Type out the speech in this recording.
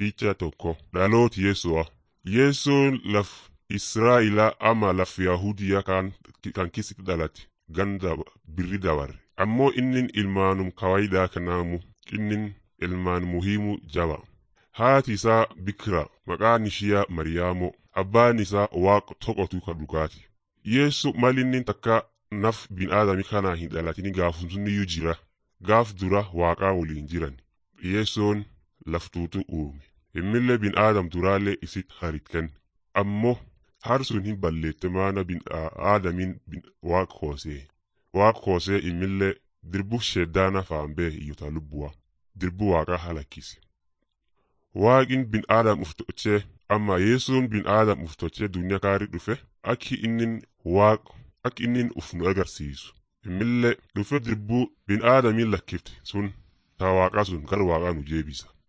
Picha tokko dhalooti Yesu'a. Yesuun laf Israa'ilaa ama laf Yahudiyaa kan, kan keessatti dhalate ganda birri dabarre. Ammoo innin ilmaanum kawaayidaa kanaamu innin ilmaan muhiimu jaba. Haati isaa bikira maqaan ishiyaa Mariyaamoo abbaan isaa waaqa tokkotu ka dhugaati. Yesu malinni takka naf bin'aadami kanaa hin dhalatini gaafumsunniyyuu jira. Gaaf dura waaqaa waliin jiran. Yesoon laftuutu uume. Immillee bin'aadam duraallee isit haritkan. Ammoo harsun hin balleette maana bin'aadamin waaqa hoosee. Waaqa hoosee immillee dirbu sheddaana faambee iyyota lubbuwa. Dirbu waaqaa halakkise. Waaqin bin'aadam uftochee amma Yesuun bin'aadam uftochee duniyaa kaarii dhufe akki innin waaqa akki innin uf nu agarsiisu. Immillee dhufe dirbuu bin'aadamin lakkifte sun taa waaqaa sun gara waaqaa nu jeebisa.